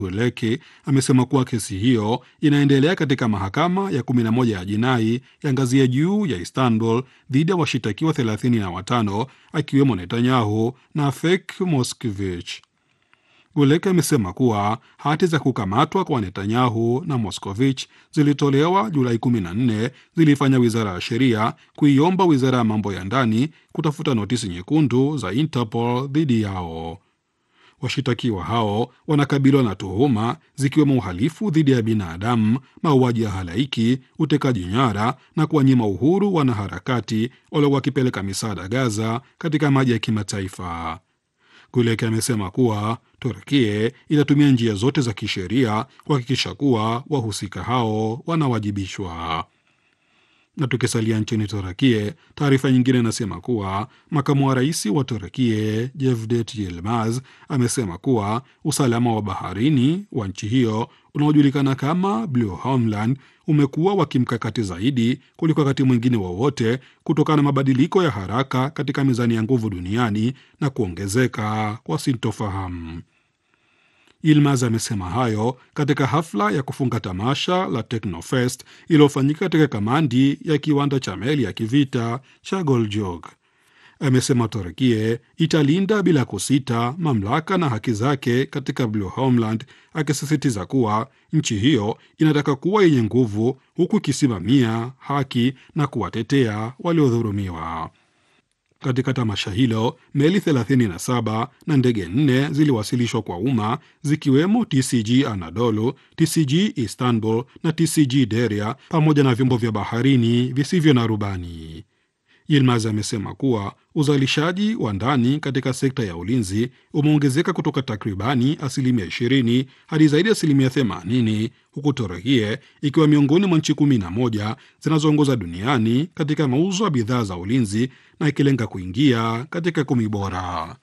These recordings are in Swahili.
Guleki amesema kuwa kesi hiyo inaendelea katika mahakama ya 11 ya jinai ya ngazi ya juu ya Istanbul dhidi ya washitakiwa 35 akiwemo Netanyahu na Fek Moskvich. Guleki amesema kuwa hati za kukamatwa kwa Netanyahu na Moskovich zilitolewa Julai 14 zilifanya wizara ya sheria kuiomba wizara ya mambo ya ndani kutafuta notisi nyekundu za Interpol dhidi yao. Washitakiwa hao wanakabiliwa na tuhuma zikiwemo uhalifu dhidi ya binadamu, mauaji ya halaiki, utekaji nyara na kuwanyima uhuru wanaharakati waliokuwa wakipeleka misaada Gaza katika maji ya kimataifa. Guleki amesema kuwa Turkie itatumia njia zote za kisheria kuhakikisha kuwa wahusika hao wanawajibishwa. Na tukisalia nchini Turakie, taarifa nyingine inasema kuwa makamu wa rais wa Turakie Jevdet Yilmaz amesema kuwa usalama wa baharini wa nchi hiyo unaojulikana kama Blue Homeland umekuwa wa kimkakati zaidi kuliko wakati mwingine wowote wa kutokana na mabadiliko ya haraka katika mizani ya nguvu duniani na kuongezeka kwa sintofahamu. Yilmaz amesema hayo katika hafla ya kufunga tamasha la Technofest iliyofanyika katika kamandi ya kiwanda cha meli ya kivita cha Goljog. Amesema Turkie italinda bila kusita mamlaka na haki zake katika Blue Homeland, akisisitiza kuwa nchi hiyo inataka kuwa yenye nguvu huku ikisimamia haki na kuwatetea waliodhulumiwa. Katika tamasha hilo meli 37 na ndege nne ziliwasilishwa kwa umma zikiwemo TCG Anadolu, TCG Istanbul na TCG Deria pamoja na vyombo vya baharini visivyo na rubani. Yilmaz amesema kuwa uzalishaji wa ndani katika sekta ya ulinzi umeongezeka kutoka takribani asilimia 20 hadi zaidi ya asilimia 80 huku Turkie ikiwa miongoni mwa nchi 11 zinazoongoza duniani katika mauzo ya bidhaa za ulinzi na ikilenga kuingia katika kumi bora.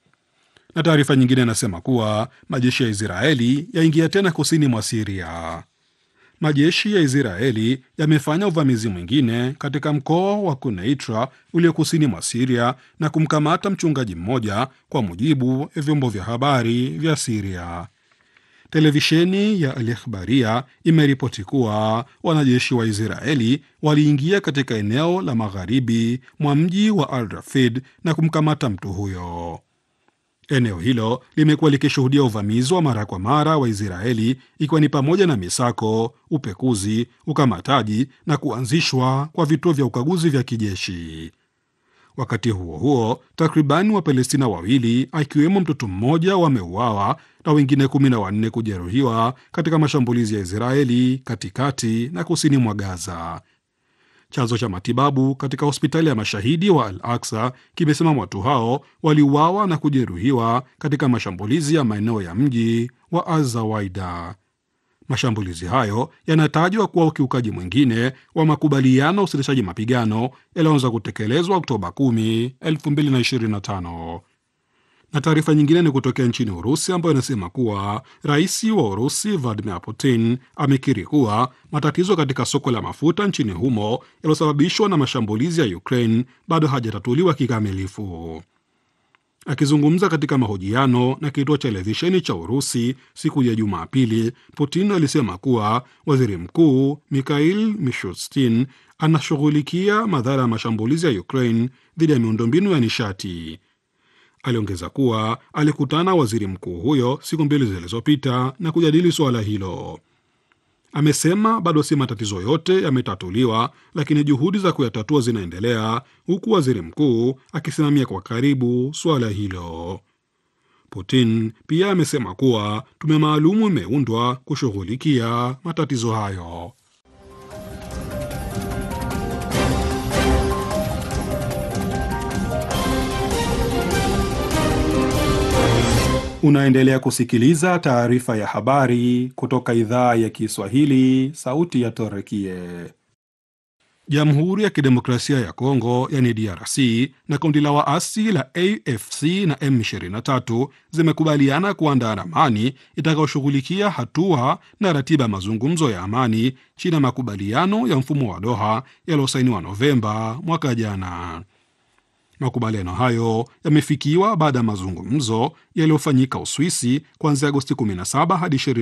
Na taarifa nyingine inasema kuwa majeshi ya Israeli yaingia tena kusini mwa Siria. Majeshi ya Israeli yamefanya uvamizi mwingine katika mkoa wa Kuneitra ulio kusini mwa Siria na kumkamata mchungaji mmoja, kwa mujibu wa vyombo vya habari vya Siria. Televisheni ya Al Ikhbaria imeripoti kuwa wanajeshi wa Israeli waliingia katika eneo la magharibi mwa mji wa Al Rafid na kumkamata mtu huyo. Eneo hilo limekuwa likishuhudia uvamizi wa mara kwa mara wa Israeli ikiwa ni pamoja na misako, upekuzi, ukamataji na kuanzishwa kwa vituo vya ukaguzi vya kijeshi. Wakati huo huo, takribani Wapalestina wawili akiwemo mtoto mmoja wameuawa na wengine kumi na wanne kujeruhiwa katika mashambulizi ya Israeli katikati na kusini mwa Gaza. Chanzo cha matibabu katika hospitali ya mashahidi wa Al Aksa kimesema watu hao waliuawa na kujeruhiwa katika mashambulizi ya maeneo ya mji wa Azawaida. Mashambulizi hayo yanatajwa kuwa ukiukaji mwingine wa makubaliano ya usitishaji mapigano yaliyoanza kutekelezwa Oktoba 10, 2025 na taarifa nyingine ni kutokea nchini Urusi ambayo inasema kuwa rais wa Urusi Vladimir Putin amekiri kuwa matatizo katika soko la mafuta nchini humo yaliyosababishwa na mashambulizi ya Ukraine bado hajatatuliwa kikamilifu. Akizungumza katika mahojiano na kituo cha televisheni cha Urusi siku ya Jumapili, Putin alisema kuwa waziri mkuu Mikhail Mishustin anashughulikia madhara ya mashambulizi ya Ukraine dhidi ya miundombinu ya nishati. Aliongeza kuwa alikutana waziri mkuu huyo siku mbili zilizopita na kujadili suala hilo. Amesema bado si matatizo yote yametatuliwa, lakini juhudi za kuyatatua zinaendelea, huku waziri mkuu akisimamia kwa karibu suala hilo. Putin pia amesema kuwa tume maalumu imeundwa kushughulikia matatizo hayo. Unaendelea kusikiliza taarifa ya habari kutoka idhaa ya Kiswahili, sauti ya Torekie. Jamhuri ya Kidemokrasia ya Kongo yani DRC na kundi la waasi la AFC na M23 zimekubaliana kuandaa ramani itakayoshughulikia hatua na ratiba ya mazungumzo ya amani chini ya makubaliano ya mfumo wa Doha yaliyosainiwa Novemba mwaka jana. Makubaliano hayo yamefikiwa baada ya mazungumzo yaliyofanyika Uswisi kuanzia Agosti 17 hadi